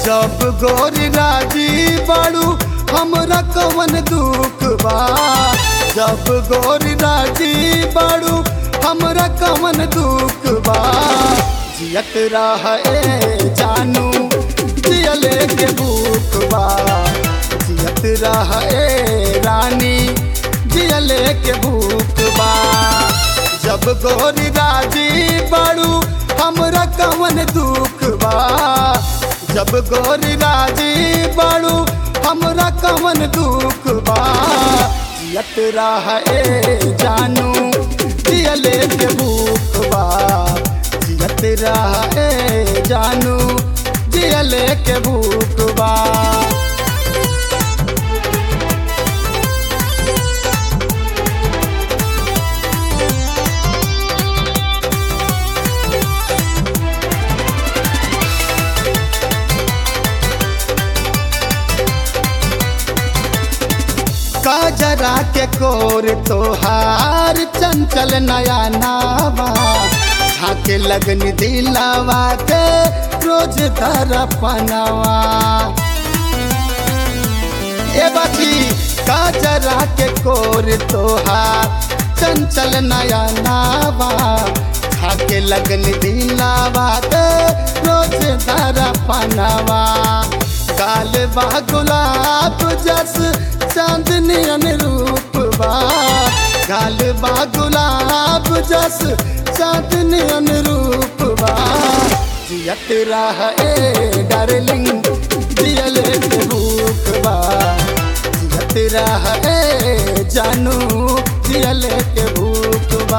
जब गोरी राजी बाड़ू हमरा कवन दुख बा जब गोरी राजी बाड़ू हमरा कवन दुख बा जियत रहे जानू जियले के भूख बा जियत रहे रानी जियले के भूख बा जब गोरी राजी बाड़ू हमरा कवन दुख बा जब गोरी राजी बाड़ू हमरा कवन दुख बा जियत रहे जानू जियले के भूख बा जियत रहे जानू जियले के भूख बा काजरा के कोर तोहार चंचल नया नावा झाके लगन दिलावा के रोज धर पनावा ए बाकी काजरा के कोर तोहार चंचल नया नावा झाके लगन दिलावा के रोज धर पनावा गाल बा गुलाब जस चांदनी अनुरूप बा गाल बा गुलाब जस चांदनी अनुरूप बा जियत रहे डार्लिंग जियल के भूख बा जियत रहे जानू जियल के भूख बा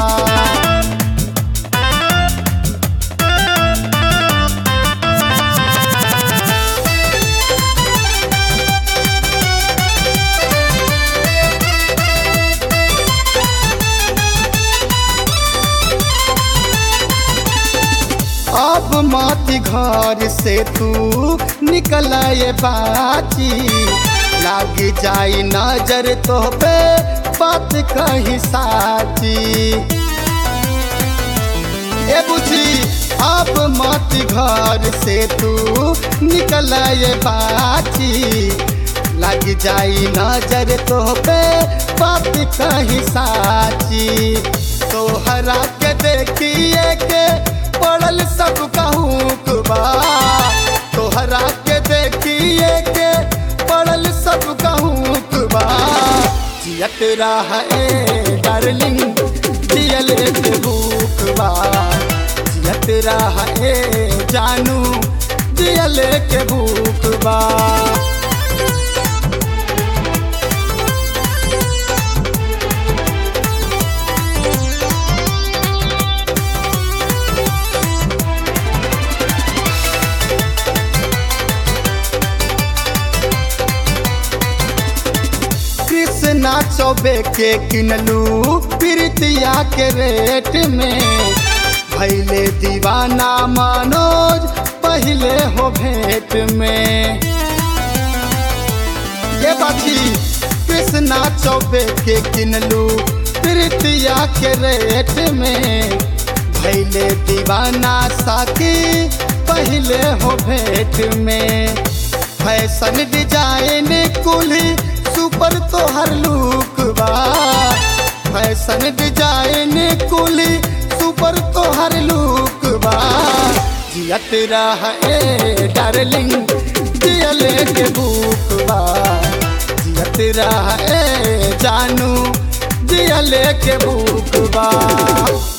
अब माती घर से तू निकल ये बाची लाग जाई नजर तो पे बात कही साची ए बुझी अब माती घर से तू निकल ये बाची लग जाई नजर तो पे बात कही साची तोहरा के देखिए के पड़ल सब कहूँ बा तोहरा के देखिए के पड़ल सब कहूँ बा जियत रहे डार्लिंग जियल के भूख बा जियत रहे जानू जियल के भूख बा कृष्णा चौबे के किनलू प्रीतिया के रेट में भैले दीवाना मनोज पहले हो भेंट में ये बाची कृष्णा चौबे के किनलू प्रीतिया के रेट में भैले दीवाना साकी पहले हो भेंट में फैशन डिजाइन कुली सुपर तोहर लुक बा फैशन डिजाइन कुली सुपर तोहर लुक बा जियत रहे डार्लिंग जियले के भूख बा जियत रहे जानू जियले के भूख बा